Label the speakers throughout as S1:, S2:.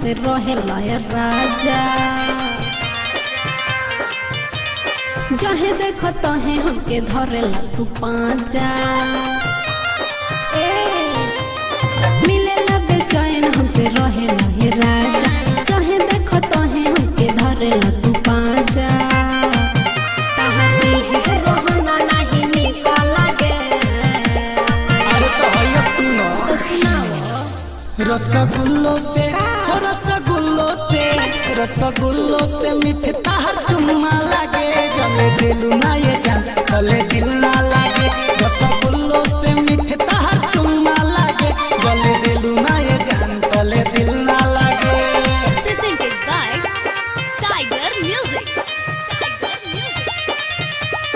S1: हमसे रहेला ये राजा जहे देखो तहे हमके धरेला तू पाजा ए मिलेला बेचैन हमसे रहेला ये राजा जहे देखो तहे हमके धरेला तू पाजा तहारी है रोहना नहीं निकल गे
S2: अरे तो भैया सुनो
S1: तो सुनाओ
S2: रसगुल्लो से हो रसगुल्लो से रसगुल्लो से मीठे ताहर चुम्मा लागे जले दिल ना ये जान तले दिल ना लागे रसगुल्लो से मीठे ताहर चुम्मा लागे जले दिल ना ये जान तले दिल ना लागे
S1: presented by Tiger Music. Tiger Music.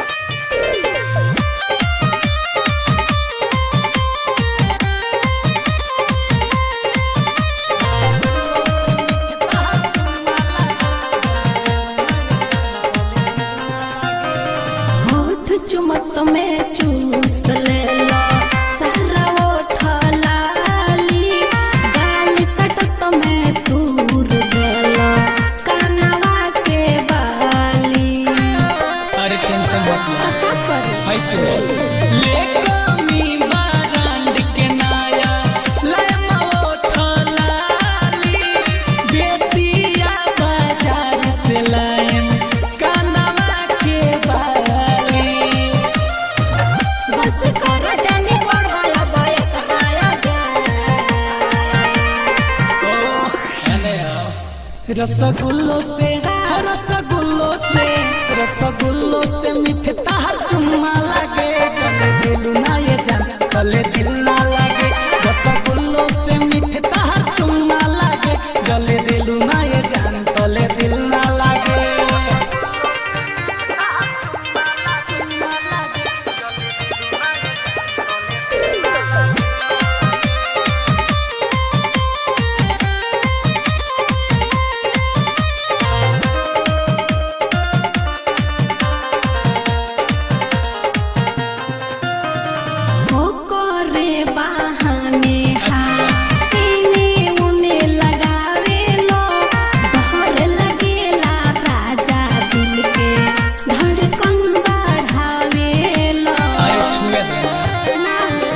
S1: होठ चुमत में चूस लेला सारा ओठ लाली गाल कटत में तूर देला कानवा के बाली
S2: अरे टेंशन मत लो
S1: का करी
S2: ऐसे ले कमी बारांड के नाया ले मोठ लाली बेतिया बाजार से लाएम कानवा के बाली
S1: बस कर जाने बढ़ाया बायक राया गे
S2: रसगुल्लो से रसगुल्लो से रसगुल्लो से मीठे ताहर चुम्मा लागे चले दिल ना ये जान तले दिल ना लागे रसगुल्लो से मीठे ताहर चुम्मा लागे जले दिल ना ये जान तले दिल ना लागे
S1: हो करे बहाने हाथीने उने लगावे लो डर लगेला राजा दिल के धड़कन बढ़ावे लो
S2: छुए देना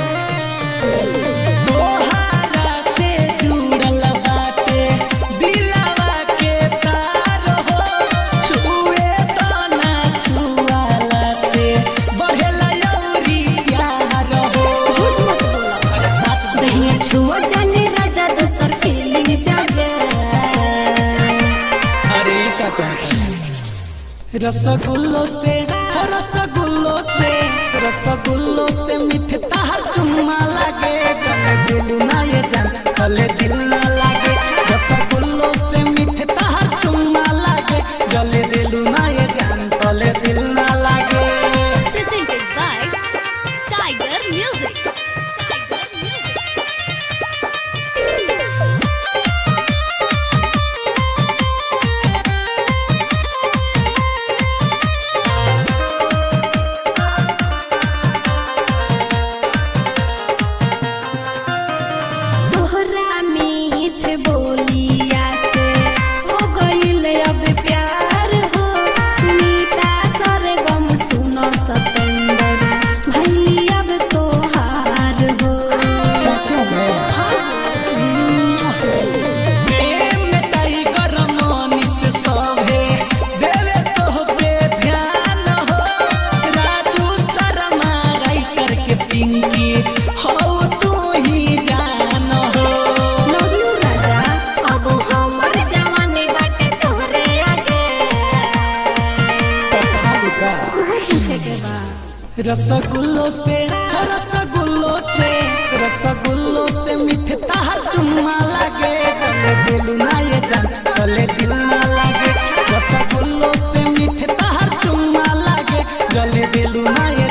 S1: ना
S2: तोहारा से जुड़ल बाटे दिलवा के तार हो छुए तो ना छुआला से बढ़ेला यौरी प्यार हो
S1: झूठ मत बोलो
S2: अरे सच में
S1: दहिया छुओ जाने राजा दोसर फीलिंग जागे
S2: अरे ई का कहता है रसगुल्लो से हो रसगुल्लो से रसगुल्लो से मीठे ताहर चुम्मा लागे जले दिल ना ये जान तले दिल ना लागे रसगुल्लो से मीठे ताहर चुम्मा लागे जले दिल ना ये जान तले दिल ना लागे
S1: presented by Tiger Music. Tiger Music. तोहरा मीठ बोलिया से हो गईल अब प्यार हो सुनीता सरगम सुनो सतेंद्र भैली अब तोहार हो
S2: सच में प्रेम में टाइगर मनीष सभे देवे तो पे ध्यान हो राजू शर्मा राइटर के पिंकी हो तू ही जान हो
S1: लव यू राजा अब हमर जवानी बाटे तोहरे आगे उहो पूछे के बा
S2: रसगुल्लो से रसगुल्लो से रसगुल्लो से मीठे ताहर चुम्मा लागे चले दिल ना ये जान चले दिल ना लागे रसगुल्लो से मीठे ताहर चुम्मा लागे जले दिल ना ये